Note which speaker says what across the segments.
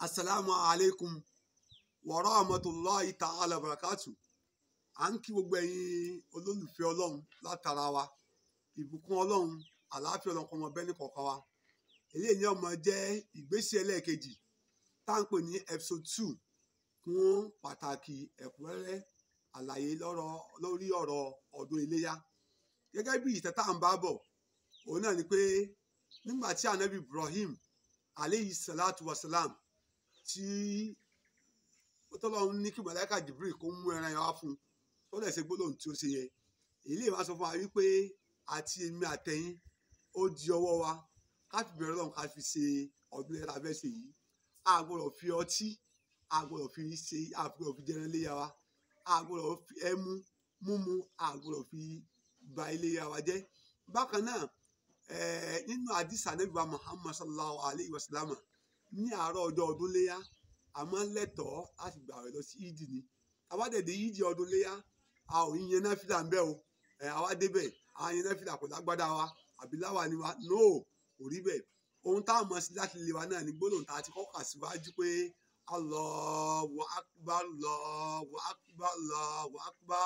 Speaker 1: asalaamu alaykum wa rahmatulahi ta'ala barakatu à ń kí gbogbo ẹ̀yin olólùfẹ́ ọlọ́run látara wa ìbùkún ọlọ́run àlàáfíà ọlọ́run kó máa bẹ ní kọ̀ọ̀kan wa eléyìí ni ó máa jẹ́ ìgbésí ẹlẹ́ẹ̀kejì tá à ń pè ní episode two fún pàtàkì ẹ̀kúnrẹ́rẹ́ àlàyé lọ́rọ̀ lórí ọ̀rọ̀ ọdún iléyá gẹ́gẹ́ bí ìtẹ́ tá à ń bá bọ̀ òun náà ni pé nígbà tí anabi ibrahim aleyhi salatu wa salam tí tọ́lọ́run ní kí màláíkà jibril kó mú ẹran yẹn wá fún un tó lè ṣe gbólóhùn tí ó ṣe yẹn èyí lè máa sọ fún wa wípé àti èmi àtẹ̀yìn ó di ọwọ́ wa ká fi bẹ̀rẹ̀ lọ́run ká fi ṣe ọdún yẹn lábẹ́ ṣe yìí a gbọ́dọ̀ fi ọtí a gbọ́dọ̀ fi ṣe a gbọ́dọ̀ fi jẹran léyà wa a gbọ́dọ̀ fi ẹmu múmu a gbọ́dọ̀ fi ba iléyà wa jẹ́ bákan náà nínú àdìsá Ànábì wa muhammad sallallahu alayhi wa sallam ní àárọ̀ ọjọ́ ọdún léyà àmọ́ lẹ́tọ̀ọ́ láti gbà rẹ̀ lọ sí ìdì ni àwádẹ́dẹ́ ìdì ọdún léyà a ò yíyan náfìlà ń bẹ́ o àwa débẹ̀ a yíyan náfìlà kò lágbádá wa àbí láwa ni wa no kò rí bẹ́ẹ̀ ohun tá a mọ̀ sí láti lè wa náà ní gbólóhùn tá a ti kọ́kà síwájú pé Allahu akbar Allahu akbar Allahu akbar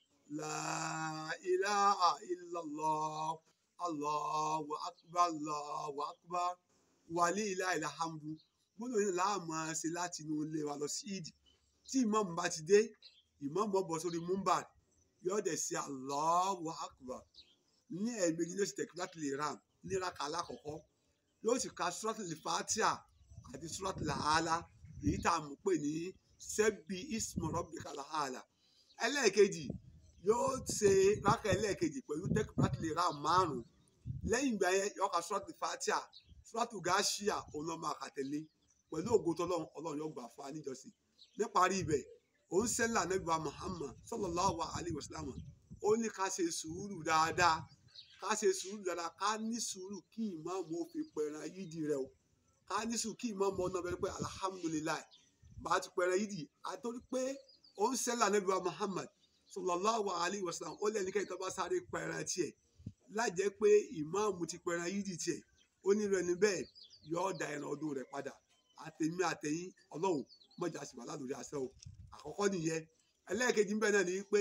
Speaker 1: la ilaha illallah Allahu akbar Allahu akbar walillahil hamdu gbọ́dọ̀ yìí láàmú ṣe láti inú ilé wa lọ sí ìdí tí ìmáàmù bá ti dé ìmáàmù ó bọ́ sórí múmbà yóò dẹ̀ ṣe Allahu akbar ní ẹ̀ẹ́dẹ́gbẹ̀jì ló sì tẹ̀kí láti lè ràn ní raka alákọ̀ọ́kọ́ yóò sì ka suratul Fatiha àti suratul Ala èyí tá a mọ̀ pé ní sẹ́bi ismu rabbikal ala ẹlẹ́ẹ̀kejì yóò ṣe raka ẹlẹ́ẹ̀kejì pẹ̀lú tẹ̀kí láti lè ràn márùn-ún lẹ́yìn ìgbà yẹn yóò ka suratul Fatiha suratul Ghashiyah òun náà máa kà tẹ̀lé pẹ̀lú ògo tọ́lọ́run ọlọ́run yóò gbà fún wa níjọsìn níparí ibẹ̀ òun sẹ́lá nẹ́gbà Muhammad sallallahu alayhi wa sallam ó ní ká ṣe sùúrù dáadáa ká ṣe sùúrù dáadáa ká ní sùúrù kí ìmáàmù ó fi pẹ̀ràn yídì rẹ o ká ní sùúrù kí ìmáàmù ọ̀nà bẹ̀rẹ̀ pé alhamdulilayi bá a ti pẹ̀ràn yídì àtọ́rí pé òun sẹ́lá nẹ́gbà Muhammad sallallahu alayhi wa sallam ó lẹ́ni kẹ́yìn tó bá sáré pẹ̀ràn tiẹ̀ lájẹ́ pé ìmáàmù ti pẹ̀ràn yídì tiẹ̀ ó ní rẹ̀ níbẹ̀ yóò da ẹran ọdún rẹ̀ padà àtẹ̀mí àtẹ̀yìn ọlọ́run mọ̀jà sì wà lálórí àṣẹ o àkọ́kọ́ nìyẹn ẹlẹ́ẹ̀kejì ń bẹ náà ni pé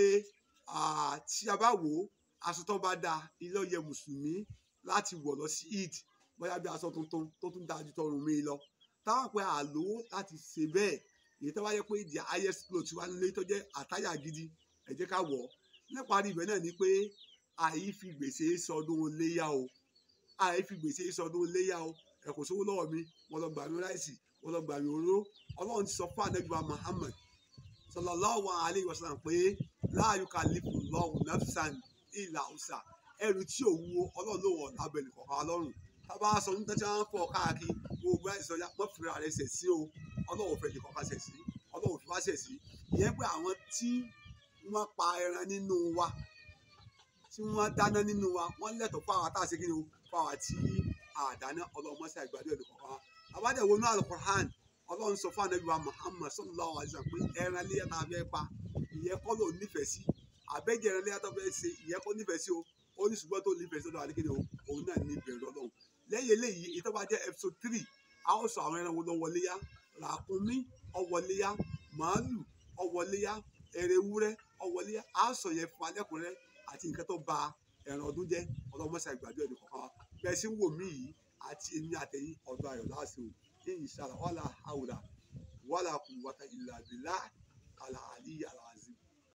Speaker 1: tí a bá wò ó aṣọ tó bá da ilé ọyẹ mùsùlùmí láti wọ̀ lọ sí eid bóyá bí aṣọ tuntun tó tún dáa ju tọrùn mi lọ táwọn pé àlò láti ṣe bẹ́ẹ̀ èyí tó bá yẹ pé the highest cloth wa nílé tó jẹ́ àtáyà gidi ẹ jẹ́ ká wọ̀ ọ́ níparí ibẹ̀ náà ni pé àyí fi gbèsè sọdún léyà o àyí fi gbèsè sọdún léyà o ẹ kò sówó lọ́wọ́ mi wọ́n lọ gbà mí ráìsì wọ́n lọ gbà mí òróró ọlọ́run ti sọ fún àdẹ́gbà Muhammad sallallahu alayhi wa sallam pé la yukallifu Allahu nafsan illa usa ẹrù tí ò wúwo ọlọ́run ló wọ̀ lábẹ́ nìkọ̀ọ̀kan lọ́rùn tábà sọ ní tẹ́tí wọn fọ káàkiri gbogbo àìsàn ya wọ́n fìrà rẹ̀ ṣẹ̀ sí o ọlọ́run fẹ́ nìkọ̀ọ̀kan ṣẹ̀ sí ọlọ́run fi wá ṣẹ̀ sí ìyẹn pé àwọn tí wọ́n pa ẹran nínú wa tí wọ́n dáná nínú wa wọ́n lẹ́tọ̀ọ́ fún àwọn àtàṣe kí ni o fún àwọn tí àdáná ọlọ́run mọ́sá ìgbàdo ẹ̀ nìkọ̀ọ̀kan wa àbádẹ́wò náà Al-Qur'an ọlọ́run sọ fún anabi wa muhammad sallallahu alayhi wa sallam pé ẹran léyà tá a fẹ́ pa ìyẹn kọ́ ló nífẹ̀ẹ́ sí àbẹ́jẹ́ ẹran léyà tó fẹ́ ṣe ìyẹn kọ́ nífẹ̀ẹ́ sí o ó ní ṣùgbọ́n tó nífẹ̀ẹ́ sí ọ̀dọ̀ àdékèdè o òun náà ní ìbẹ̀rù ọlọ́run lẹ́yìn eléyìí ìtọ́ bá jẹ́ episode three a ó sọ àwọn ẹran wo ló wọléyà ràkúnmí ọwọléyà màálù ọwọléyà ẹrẹwúrẹ́ ọwọléyà a sọ yẹn fún alẹ́kùnrẹ́ àti nǹkan tó ba ẹran ọdún jẹ́ ọlọ́mọṣà ìgbàdo ẹ̀ nìkan wa bẹ́ẹ̀ sí ń wò mí yìí àti èmi àtẹ̀yìn ọ̀dọ̀ ayọ̀ láàṣẹ o inshallah wala hawla wala quwwata illa billah